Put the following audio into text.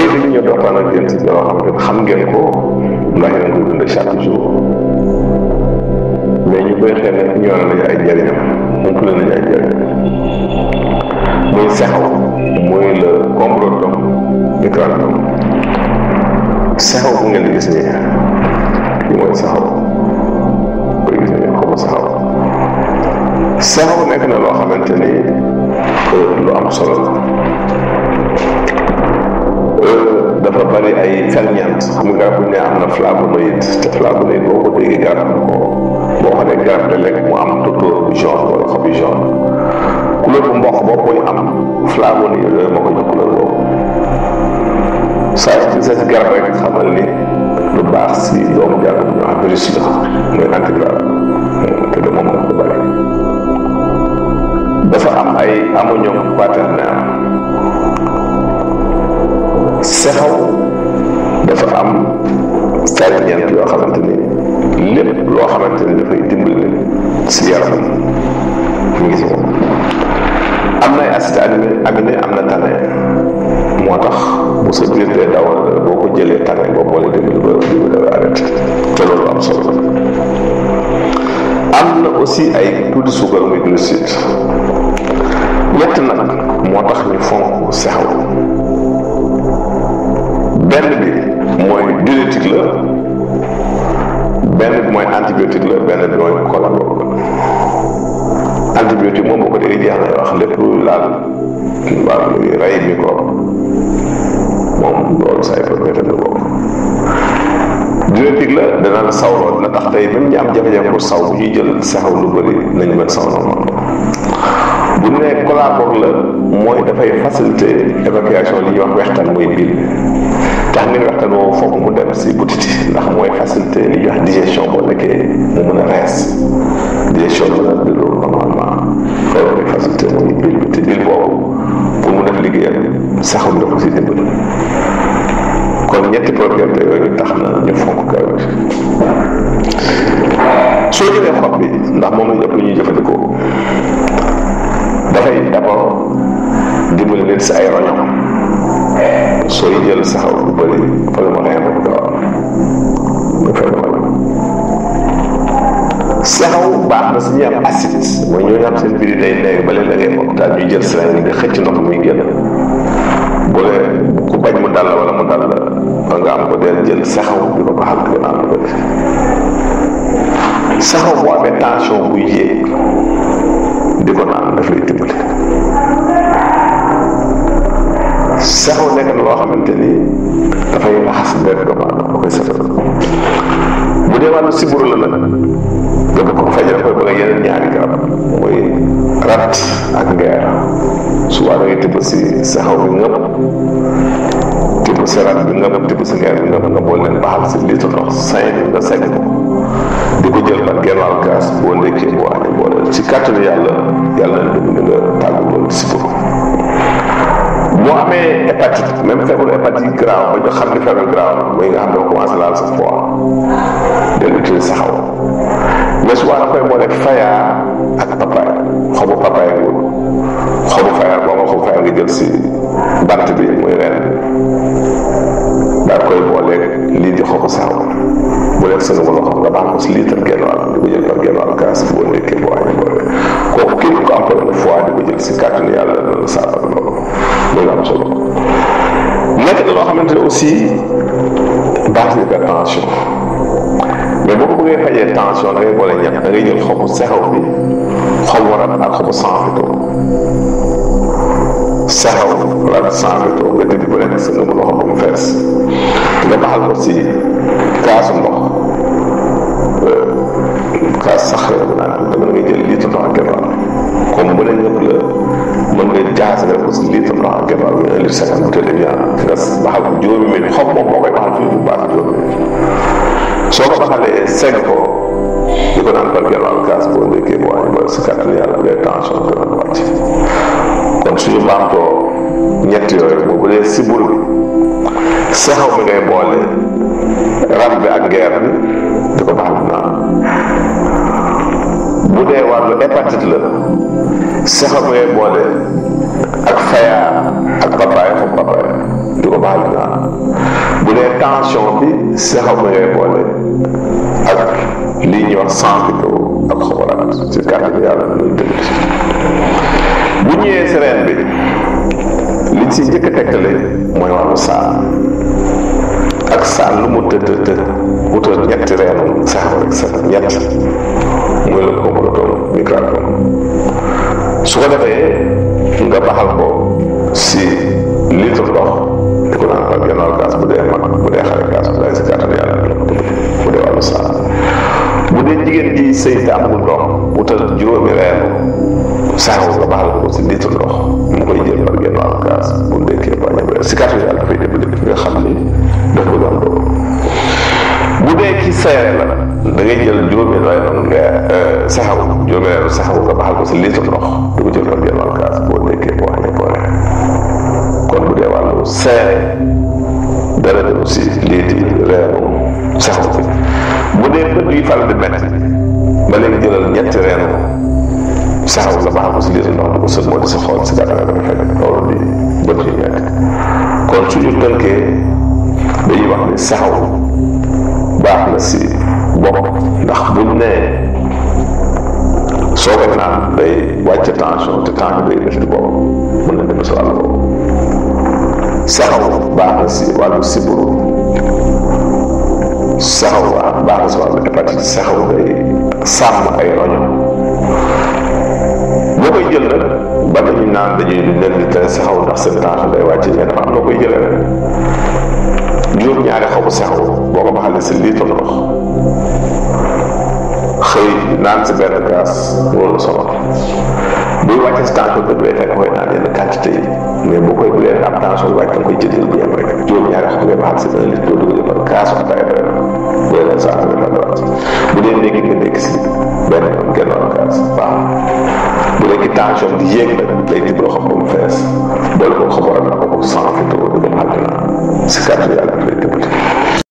bëri dañu ñëw waxtaan ak yéen si yoo xam ne xam ngeen ko ndax yéen a koy dund chaque jour mais ñu koy xel ne ñoo nañu ay njëriñam umpale nañu ay njëriñam muy sexaw muy le combretum micrandum sexaw bu ngeen di gis nii li mooy sexaw koy gis nii xobu sexaw sexaw nekk na loo xamante ni lu am solo la dafa bari ay ferñeent xam nga garab bu ne am na flavonoïde te flavonoïde boo ko déggee garab na ko boo xam ne garab da lekk mu am tótóor bu jaune wala xob yu jaune couleur bu mboq boo koy am flavonoïde yooyu moo ko jox couleur boobu saa yu sa si garab rek xamal ni lu baax si doomu jàll bu ñu wax virus la mooy antiviral te de moom moo ko bari dafa am ay ammonium quaternaire sexaw dafa am ferñeent yoo xamante ni lépp loo xamante ni dafay dimbali si yaram mu ngi si moom am na ay acide aminé aminé am na tane moo tax bu sa biir dee dawal boo ko jëlee tane boo boole dimbali ba dimbali dafa arrêté te loolu am solo am na aussi ay tuuti suukar muy glucide ñett nag moo tax ñu fonk sexaw benn bi mooy diurétique la benn bi mooy antibiotique la benn bi mooy collagol la antibiotique moom boo ko déggee jeex na wax lépp luy laal wàllu rey microbe moom loolu say propriété la boobu diurétique la dana la sawloo dina tax tey même ñi am jafe-jafe pour saw bu ñuy jël saxaw lu bëri nañu mën saw normal bu ñu nee collagol la mooy dafay faciliter évacuation li ñuy wax wextaan mooy biir tax ngeen waxtaan woo foog mu dem si butiti ndax mooy facilité li ñuy wax digestion boo nekkee mu mën a rees digestion bi nag di loolu normalement loolu mooy facilité mooy bil bi te bil boobu pour mu def liggéeyam saxum da ko si dimbali kon ñetti propriété yooyu tax na ñu fonk karoot soo jëlee xob bi ndax moom lañ ëpp lu ñuy jëfandikoo dafay d'abord dimbali nit si ay roño sooy jël saxaw lu bëri wala mu reen rek doo am mu fekk wala saxaw baax na si ñuy am acide mooy ñooñu am seen biir day nekk ba leen da ngay hôpital ñuy jël seringue nga xëcc ndox muy génn bu lee ku bañ mu dal la wala mu dal la ba nga am ko deel jël saxaw di ko baxal di ko naan lu bëri saxaw boo amee tension buy yéeg di ko naan daf lay dimbali saxaw nekk na loo xamante ni dafay raxas deret doomu aadama da koy setal bu dee wàllu siburu la nag nga bëgg ko faj koy bëgg yeneen ñaari garab mooy rat ak ngeer souvent da ngay tibb si saxaw bi ngëpp tibb si rat bi ngëpp tibb si ngeer bi ngëpp nga boole leen baxal si litre ndox cinq nga segg ko di ko jël par genn wàll kaas boo ndekkee boo añee boole ci kàttanu yàlla yàlla na dugg nga tàggu loolu siburu moo amee hépatite même feebaru hépatite grave ba ñu xam ne feebar grave mooy nga xam ne commencé laal sa foie del utiliser saxaw mais souvent da koy boole fayaa ak papaay xobu papaay nguur xobu fayaa boo nga xobu fayaa nga jël si bant bi muy ren daal koy boole lii di xobu saxaw bu leen sëngu loxo nga baax ko si litre genn wàll di ko jël par genn wàll kaas boo nekkee boo añee boole kooku képp ko am problème foie di ko jël si kàttanu yàlla dana saafara loolu loolu am solo nekk na loo xamante ne aussi baax na hypertension mais boo ko bëggee fajee tension da ngay boole ñett da ngay jël xobu sexaw bi xobu rab ak xobu sanfito sexaw rab sanfito nga dindi bu nekk sa nga mu loxo ba mu fees nga baxal ko si kaasu ndox kaas sax la bu naan dama ngay jël litre ndox ak genn wàll comme bu ne ñëpp la mën nga jaxase nga ko si litre ndox ak genn wàll bi un litre cinquante bouteille de viande nga baxal ko juróomi minute xob moom moo koy baxal fii bu baax juróomi minute soo ko baxalee segg ko di ko naan par genn wàll kaas boo ndékkee boo añ ba si kàttan yàlla ngay tension dana wàcc kon suñu baamtoo ñett yooyu boobu dee sibur bi saxaw mi ngay boole rab bi ak ngeer bi di ko baxal naan bu dee wàllu hépatite la saxaw mi ngay boole ak fayaa ak papaay xob papaay di ko baxal naan bu dee tension bi saxaw ma ngay boole ak lii ñuy wax sànqito ak xobalaat ci kàddu bi yàlla loolu dëgg bu ñëwee si reen bi liñ si njëkk a tekkale mooy wàllu saan ak saan lu mu të të të wutal ñetti reenu saxaw rek sa ñett muy la comportom microcom su ko defee nga baxal ko si litre ndox di ko naan par gennaaw gaas bu dee mag bu dee xale gaas bu dee si kàttan yàlla la ko tudd bu dee wàllu saan bu dee jigéen ji sëy te amul doom wutal juróomi reenu saxaw nga baxal ko si litre ndox mu koy jël par gennaaw gaas bu ndekkee ba ñëwee si kàttan yàlla dafay dimbali nga xam ni daf ko doon doom bu dee ci seere la da ngay jël juróomi reenu nga saxaw juróomi reenu saxaw nga baxal ko si litre ndox di ko jël par gennaaw gaas boo ndekkee boo xamee boo kon bu dee wàllu seere dara dem si lii di reenu saxaw bi bu dee bët yi faral di metti ba léegi jëlal ñetti reenu saxaw nga baxal ko si litre ndox di ko sën moo di sa xool si gàttal nga dafa fekk loolu di bët yi metti kon suñu tënkee dañuy wax ni saxaw baax na si bopp ndax buñ nee soo koy naan day wàcce tension te tension day métti bopp mën na dem si wàllu boobu saxaw baax na si wàllu siburu saxaw baax na si wàllu hépatite saxaw day sàmm ay roño boo koy jël nag ba dañuy naan dañuy leen di tere saxaw ndax seen tension day wàcce mais dafa am noo koy jëlee rek juróom-ñaari xobu saxaw boo ko baxalee si litre ndox xëy naan si benn gaas wóolu solo buy wàcce si tension dëgg lay fekk koy naan yenn quantité yi mais bu koy bu dee am tension bi wàcc da nga koy jël bu yem rek juróom-ñaari xob ngay baxal si benn litre doo dugg jëfal gaasu ataaya doy na bu dee sa ataaya doy na bu dee ndékki nga ndékki si benn yoon genn wàll gaas baax bu dee ki tension di yéeg nag lay dimbali